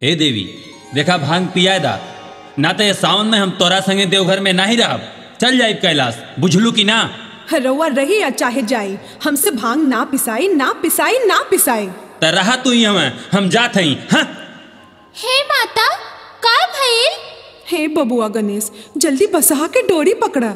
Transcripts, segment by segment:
ए देवी देखा भांग पिया दा ना तो ये सावन में हम तोरा संगे देवघर में नहीं रहब चल जाए कैलाश बुझलू कि ना रउआ रही या चाहे जाई हमसे भांग ना पिसाई ना पिसाई ना पिसाई त रहा तू ही हमें हम जात हई हाँ हे माता का भइल हे बबुआ गणेश जल्दी बसहा के डोरी पकड़ा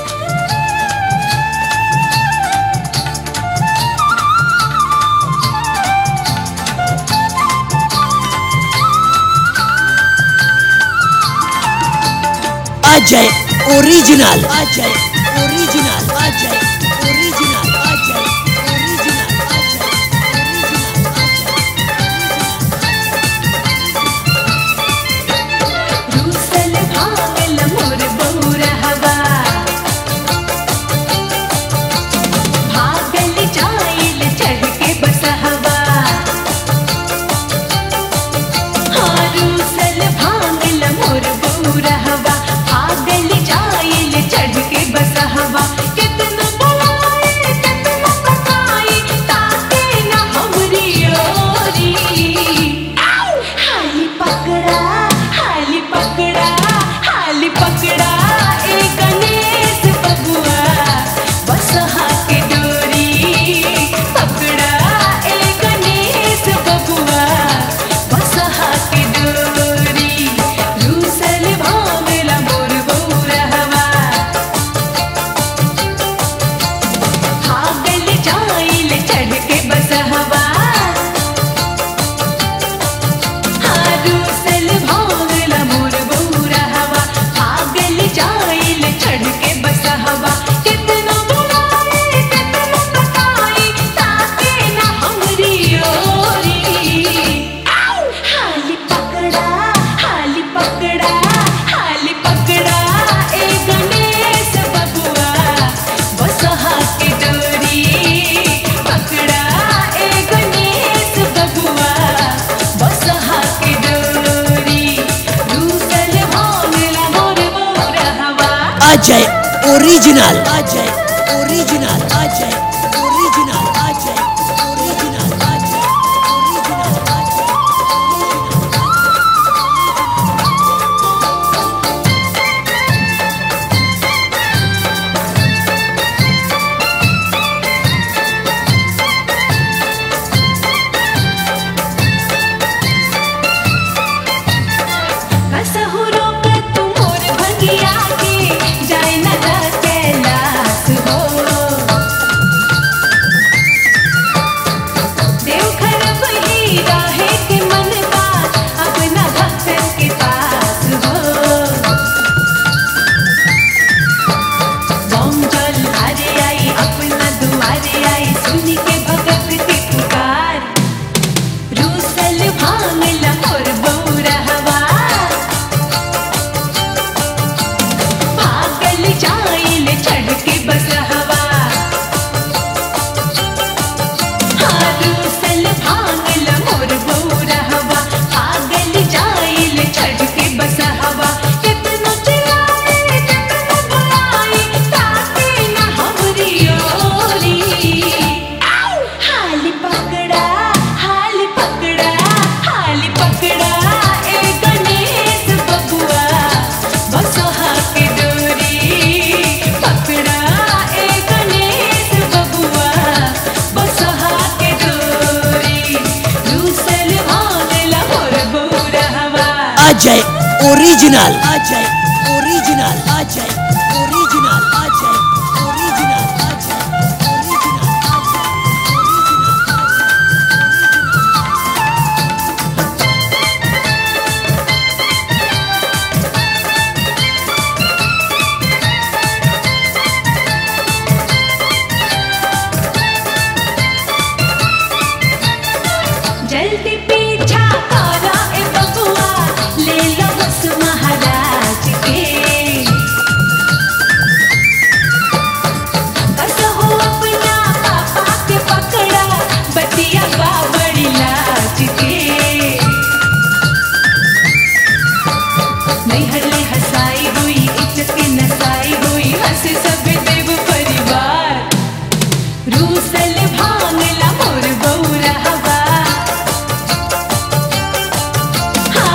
Ajay original Ajay original Ajay original Ajay original Ajay रूसल भागल मोर बहुरहवा भागल जाइल चढ़ के बसहवा हाँ रूसल भागल मोर बहुरहवा भागल जाइल चढ़ के बसहवा कितना बुलाए कितना पकाई ताके ना हमरी ओरी हाली पकड़ा हाली पकड़ा हाली पकड़ा ए गणेश बबुआ बस के डोरी पकड़ा ए गणेश बबुआ बस के डोरी रूसल भावला मोर बौरहवा भागल जाइल चढ़ के बसहवा हारूसल भागल मोर बौरहवा भागल जाइल चढ़ के बसहवा कितना बुलाए कितना पकाई ताके ना हमरी ओरी हाली पकड़ा हाली पकड़ा हाली पकड़ा ए गणेश बबुआ बसहा के डोरी पकड़ा ए गणेश बबुआ बसहा के डोरी रूसल भागला मोर मोरहवा Ajay original Ajay original Ajay original Ajay original Ajay original Ajay कसहु रोक तू मोर भगिया के जाय न जा कैलाश हो देवघर वही रहे के मन बात अपना भक्तन के पास हो बम जल हारे आई अपना दुआरे आई सुन के भगत के पुकार रूसल भांगला मोर बौरहवा भागल जाइल चढ़ के बसहवा हाँ रूसल भांगला मोर बौरहवा भागल जाइल चढ़ के बसहवा कितना चिल्लाए कितना बुलाए ताके ना हमरी ओरी हाली पकड़ा हाली पकड़ा हाली पकड़ा ए गणेश बबुआ बसहा के डोरी पकड़ा ए गणेश बबुआ बसहा के डोरी रूसल भागला मोर बौरहवा Ajay original Ajay original Ajay original Ajay original Ajay original Ajay जल्दी पीछा करा ए बबुआ ले लो बस महाराज के कसहो अपना पापा के पकड़ा बतिया बा बड़ी लाज के नैहर ले हंसाई हुई इज्जत के नसाई हुई हंसे सब देव परिवार रूसल भांगला मोर बौरहवा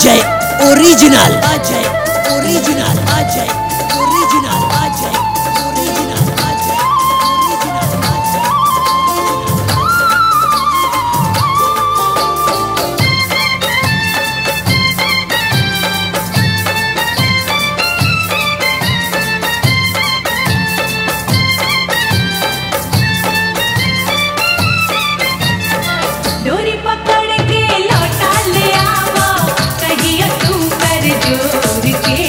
Ajay original Ajay original Ajay original Ajay original Ajay original Ajay डोरी पकड़ के लौटा ले आवो कहिया तू कर जोर के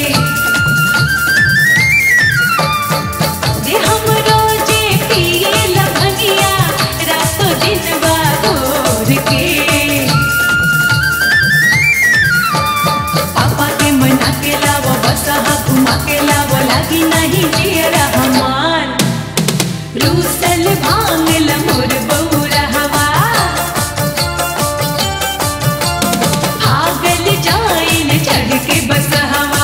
जे हम रोजे पिए लभनिया रातों दिन घोर के पापा के मना के लावो बस हा घुमा के लावो लागी नहीं जियरा हमार रूसल भांगल मोर बौरा हवा भागल जाइल चढ़ के बस हवा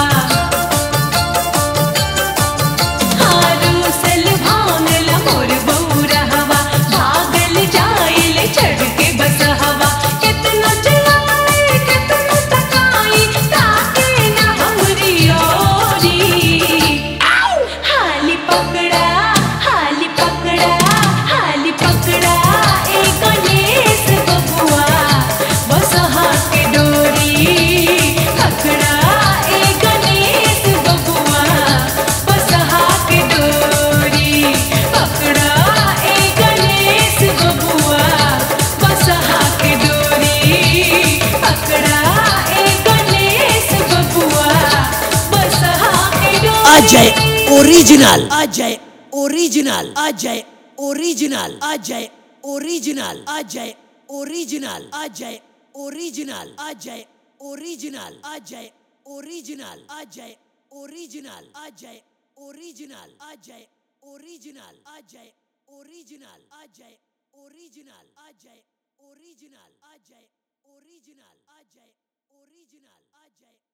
हाँ, रूसल भांगल मोर बौरा हवा भागल जाइल चढ़ के बस हवा कितना चलाई कितना तकाई ताके ना हमरी ओरी हाली पकड़ा हाली पकड़ा हाली पकड़ा ए गणेश बबुआ बस हाथ डोरी पकड़ा ए गणेश बबुआ बस हाथ डोरी पकड़ा ए गणेश बबुआ बस हाथ डोरी पकड़ा ए गणेश बबुआ बस हाथ डोरी Ajay original Ajay original Ajay original Ajay original Ajay original Ajay original Ajay original Ajay original Ajay original Ajay original Ajay original Ajay original Ajay original Ajay original Ajay original Ajay original Ajay